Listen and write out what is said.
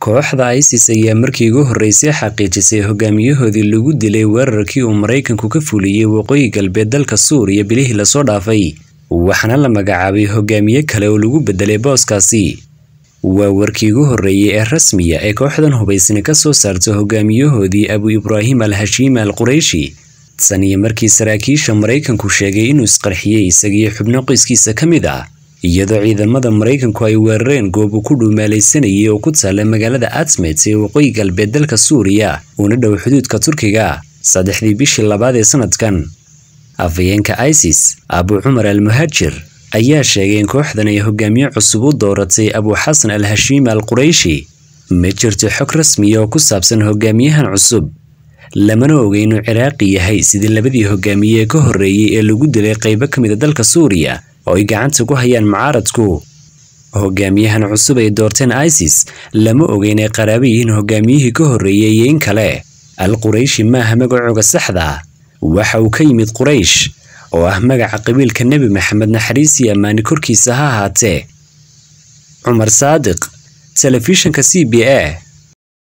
kooxda isis ayaa markii ugu horreysay xaqiijisay hogaamiyahoodii lagu dilay weerarkii uu maraykanku ka fuliyey waqooyi galbeed dalka suuriya bilihii lasoo dhaafay waxaana la magacaabay hogaamiye kale oo lagu bedelay booskaasi waa warkii ugu horreeyey ee rasmiya ee kooxdan hubaysani ka soo saarto hogaamiyahoodii abu ibraahim al hashiima al qurayshi tan iyo markii saraakiisha maraykanku sheegay inuu isqarxiyey isagiyo xubno qoyskiisa ka mid ah iyadoo ciidamada maraykanku ay weerareen goob uu ku dhuumaalaysanayay oo ku taalla magaalada atmet ee waqooyi galbeed dalka suuriya uuna dhow xuduudka turkiga saddexdii bishii labaad ee sanadkan afhayeenka isis abu cumar al muhaajir ayaa sheegay in kooxdan ay hogaamiye cusub u dooratay abu xasan al hashiima al qurayshi ma jirto xog rasmiya oo ku saabsan hogaamiyahan cusub lamana ogay inuu ciraaqi yahay sidii labadii hogaamiye ee ka horreeyey ee lagu dilay qaybo ka mid a dalka suuriya oo ay gacanta ku hayaan mucaaradku hogaamiyahan cusub ay doorteen isis lama ogay inay qaraabo yihiin hogaamiyihii ka horreeyey iyo in kale al qurayshi maaha magacooga saxda waxa uu ka yimid quraysh oo ah magaca qabiilka nebi maxamed naxariis iyo ammaani korkiisa ha ahaatee cumar saadiq telefishinka c b a